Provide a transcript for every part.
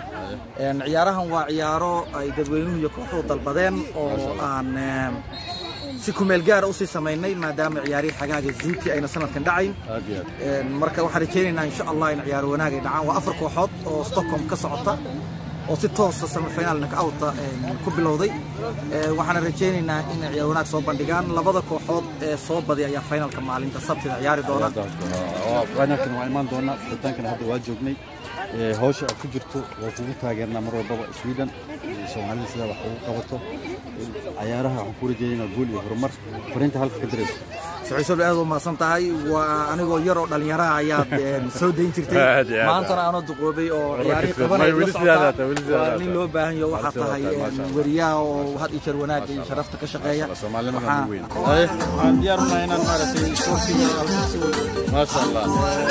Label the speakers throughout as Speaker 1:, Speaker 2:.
Speaker 1: ciyaarahan waa ciyaaro ay dadweynuhu iyo kooxuhu dalbadeen oo aan si kumeel gaara usii samaynay maadaama ciyaarihii xagaaga zuuti ayna sanadkan dhacayn marka waxaan rajaynaynaa insha allah in ciyaaro wanaag ay dhacaan waa afar kooxood oo stockholm ka socota oo si toosa semifinal knockouta ku bilowday waxaana rajaynaynaa in ciyaar wanaag soo bandhigaan labada kooxood ee soo badi ayaa finalka maalinta sabtida ciyaari doona
Speaker 2: finalkan waa imaan doona furitaankan hadda waa joognay hawsha aad ku jirto waa kugu taageernaa mar walbaba sweden soomaalida sidaa wax ugu qabato cayaaraha waxaan ku rajeeynaa guul iyo horumar fariinta halka ka dirayso
Speaker 1: saciisow aad u mahadsan tahay waa anigoo yar oo dhallinyaraha ayaad soo dayn jirtay maantana aanoo duqoobay oo ciyaarihii qabanay la socotaa waa nin loo baahan yaho waxaa tahay weriyaha oo had iyo jeer wanaagga iyo sharafta ka shaqeeya
Speaker 2: waxaan diyaar unahay inaan maaragtay sportiga maasha allah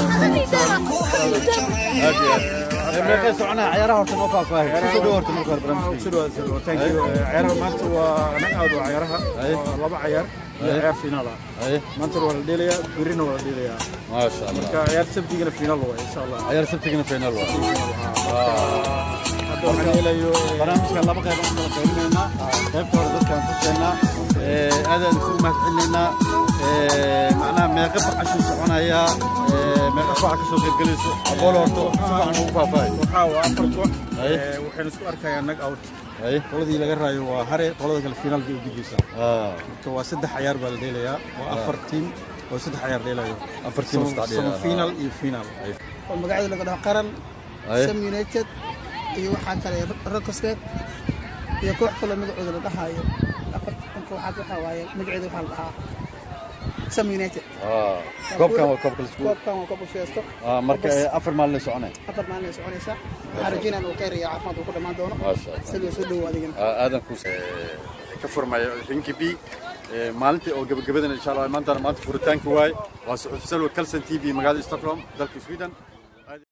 Speaker 2: aad iyo aad meeqay soconaa ciyaaraha horta noo faahfaahay kusoo dhow horta marka hore barnaamijka
Speaker 3: ciyaaraha maanta waa nagaad waa ciyaaraha waa laba ciyaar iyo ciyaar finaal ah maanta waa la dheelayaa berrina waa la dheelayaa
Speaker 2: maasha allah
Speaker 3: marka ciyaar sabtigana finaal waa insha allah
Speaker 2: ciyaar sabtigana final waa
Speaker 3: hadda waxaan helayo
Speaker 2: barnaamijkan laba qayb aan kala qaybinaynaa qaybta hore dadkaan tusaynaa aadaan ku mahadcelinaynaa macnaha meeqa bacashuu soconayaa meeqa kooxa ka soo qaybgelayso aqool horta si fiican ugu faahfaahay
Speaker 3: waxaa waa afar koox waxayna isku arkayaan nag out qoladii laga raayo waa hare qolada kale finaal bay u gudbaysaa marka waa saddex ciyaar baa la dheelayaa waa afar tiim oo saddex ciyaar dheelayo
Speaker 2: afar tiim
Speaker 3: final iyo final
Speaker 4: oo magacyada laga dhaho qaran sam united iyo waxaa kale rocosbet iyo koox kaloo magacooda la dhahaayo afartan kooxaad waxaa waaye magaceeda waxaa la dhahaa sam united
Speaker 2: koobkan waa koobka lisku
Speaker 4: koobkan waa koobka siyaasto
Speaker 2: marka afar maalin ay soconay
Speaker 4: afar maalin ay soconaysaa waxaan rajaynaa uu khayr iyo caafimaad uu ku dhammaan doono sidoo soo dhowo adigana
Speaker 2: aadan ku ka furmaya rinkibi maalintii oo gabagabadan insha allah maantana maanta furitaanka waaye waa suxuuf salwa kalson t v magaalada stockholm dalka sweden